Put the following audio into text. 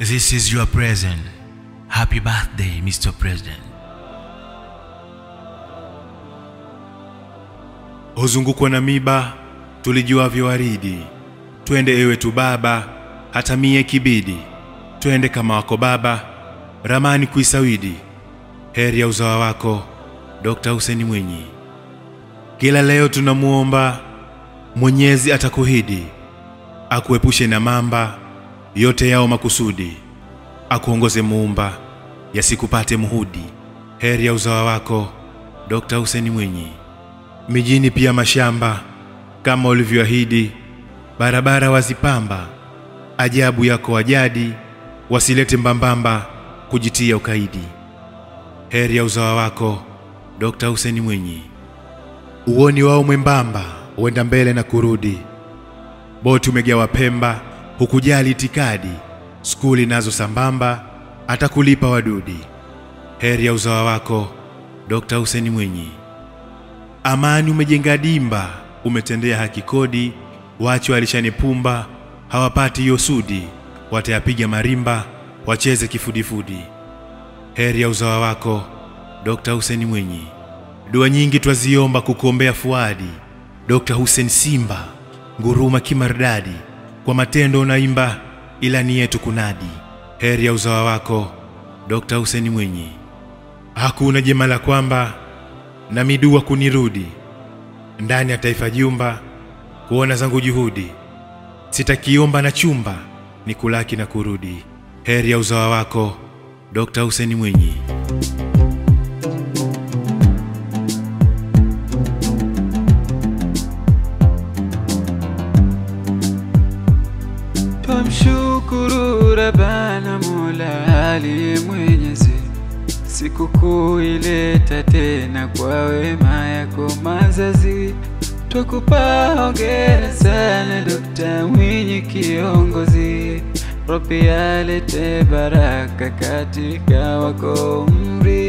This is your present. Happy birthday, Mr. President. huzungukwa na miba tulijuavyo waridi. Twende ewe tu baba, hata mie kibidi, twende kama wako baba, ramani kuisawidi. Heri ya uzawa wako Dr. Hussein Mwinyi. Kila leo tunamuomba Mwenyezi atakuhidi, akuepushe na mamba yote yao makusudi, akuongoze muumba yasikupate muhudi. Heri ya uzawa wako Dr. Hussein Mwinyi mijini pia mashamba kama ulivyoahidi, barabara wazipamba, ajabu yako wajadi, wasilete mbambamba kujitia ukaidi. Heri ya uzawa wako Dr. Hussein Mwinyi, uoni wao mwembamba uenda mbele na kurudi, boti umegawa Pemba, hukujali itikadi, skuli nazo sambamba, atakulipa wadudi. Heri ya uzawa wako Dr. Hussein Mwinyi. Amani umejenga dimba, umetendea haki kodi, wacho alishanipumba, hawapati hiyo sudi, watayapiga marimba, wacheze kifudifudi. Heri ya uzawa wako Dr. Hussein Mwinyi. Dua nyingi twaziomba kukuombea Fuadi, Dr. Hussein Simba, nguruma kimardadi, kwa matendo unaimba, ilani yetu kunadi. Heri ya uzawa wako Dr. Hussein Mwinyi. Hakuna jema la kwamba na midua kunirudi ndani ya taifa jumba kuona zangu juhudi, sitakiomba na chumba ni kulaki na kurudi. Heri ya uzawa wako Dr. Hussein Mwinyi. Twamshukuru Rabbana Mola aliye mwenyezi, sikukuu ileta tena kwa wema yako mazazi. Twakupa hongera sana Dokta Mwinyi kiongozi, Rabbi alete baraka katika wako umri